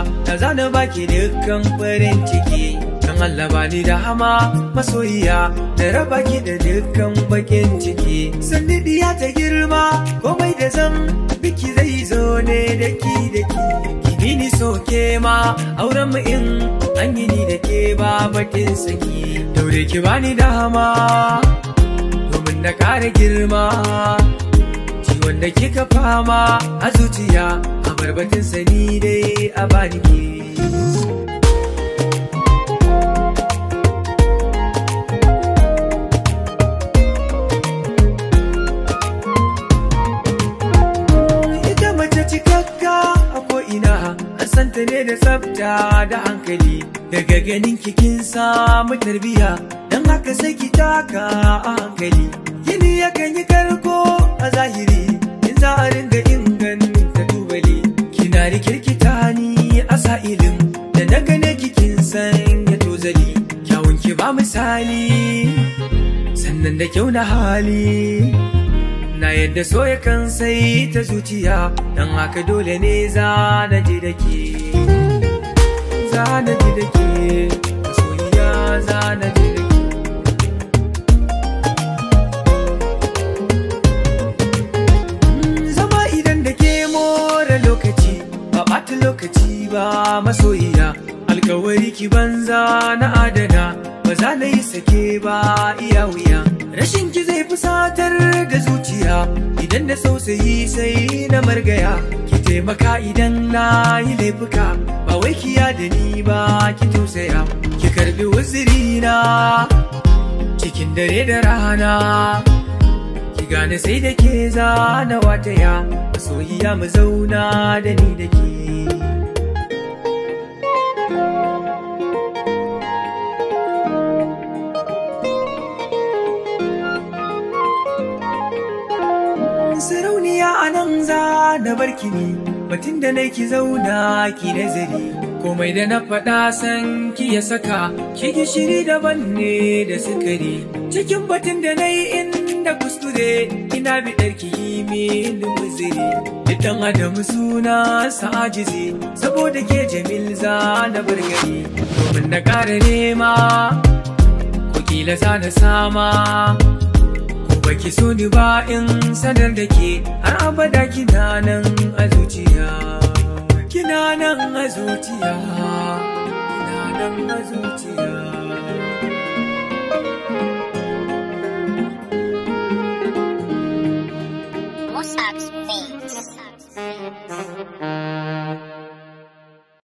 na zana baki dukkan farin ciki dan Allah bani da hama masoyiya da raba ki da dukkan bakin ciki sanni diya ta girma komai da zan biki zai zo ne daki daki ki ni soke ma auren mu in an yi ni da ke ba bakin saki daure ki bani da hama domin na kara girma ciwon da kika fama a zuciya a barbatin sani dai a bani ke ita mace cikakka a ko'ina an santa ne da tsafta da hankali daga ganin kikin samu tarbiya don haka sai ki taka a hankali gini yakan yi karko a zahiri in za a ringa inganta tubali kina rikirkita ni a sa'ilin da na gane kikin sanya tozali kyawun ki ba misali sannan da kyau na hali na yadda so ya kan sai ta zuciya don haka dole ne za na ji da ke za na ji da ke soyayya za na ji da ke zama idan da ke more lokaci ba ɓata lokaci ba masoyiya alkawari ki banza na adana ba za na yi sake ba iya wuya rashin ki zai fusatar da zuciya idan da sausayi sai na margaya ki taimaka idan na yi laifuka ba wai kiya da ni ba ki tausaya ki karbi wuzirina cikin dare da rana ki gane sai da ke zana wataya masoyiya mu zauna da ni da ke sarauniya a nan za da barki ne batun da nai ki zauna ki nazari komai da na faɗa san ki ya saka ki gishiri daban ne da sukari cikin batun da nai inda kuskure ina biɗar ki yi min muziri Idan adamu suna sa'ajizi saboda ke jamil za na bargari domin na ƙara nema ko kila za na sama baki so ni ba in sanar da ke har abada kina nan a zuciya kina nan a zuciya kina nan a zuciya Mossack's Beats.